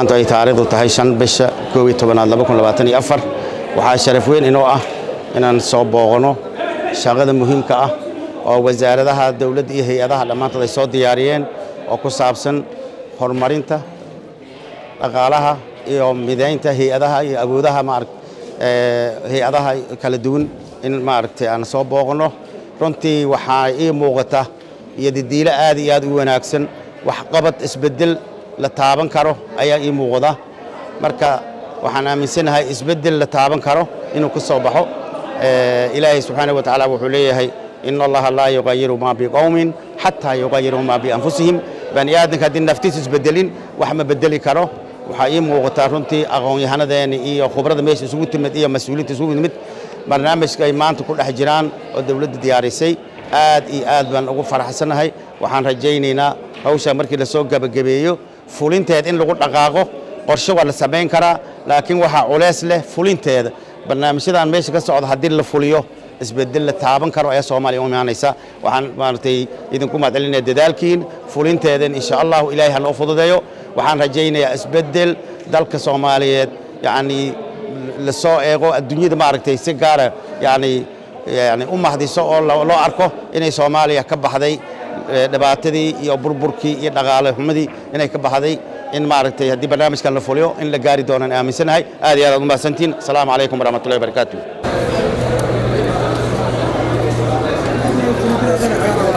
maanta ay taariikhdu tahay shan bisha koob iyo tobanaad laba kun labaatan iyo afar waxaa sharaf weyn inoo ah inaan soo booqano shaqada muhiimka ah oo wasaaradaha dowladda iyo hay-adaha dhammaantood ay soo diyaariyeen oo ku saabsan horumarinta dhaqaalaha iyo midaynta hay-adaha iyo awoodaha maarag hay-adaha kala duwan in maaragtay aan soo booqno runtii waxaa ii muuqata iyo didiilo aad iyo aad u wanaagsan waxqabad isbeddel la taaban karo ayaa ii muuqda marka waxaan aaminsanahay isbeddel la taaban karo inuu ka soo baxo ilaahay subxaanahu wa tacaala wuxuu leeyahay in allaha laa yuqayiru maa biqowmin xataa yuqayiruu maa bianfusihim bani aadamka haddii naftiisu isbedelin wax ma bedeli karo waxaa ii muuqataa runtii aqoon-yahanadeeni iyo khubrada meesha isugu timid iyo mas-uuliinta isugu timid barnaamijka ay maanta ku dhex jiraan oo dowladda diyaarisay aad iyo aad baan ugu faraxsanahay waxaan rajaynaynaa hawshaa markii lasoo gebagabeeyo fulinteed in lagu dhaqaaqo qorshe waa la samayn karaa laakiin waxaa culeys leh fulinteeda barnaamijyadan meesha ka socda haddii la fuliyo isbedel la taaban karo ayaa soomaaliya u imaanaysa waxaan maaragtay idinku mahadcelinaya dadaalkiin fulinteedan insha allahu ilaahay ha noo fududeeyo waxaan rajaynayaa isbedel dalka soomaaliyeed yacni lasoo eego adduunyada maaragtay si gaara yani yani u mahdiso oo loo arko inay soomaaliya ka baxday dhibaatadii iyo burburkii iyo dhaqaale xumadii inay ka baxday in maaragtay haddii barnaamijkan la fuliyo in la gaari doonaan aaminsanahay aad iyo aad aad u mahadsantiin asalaamu calaykum waraxmatullahi wabarakaatu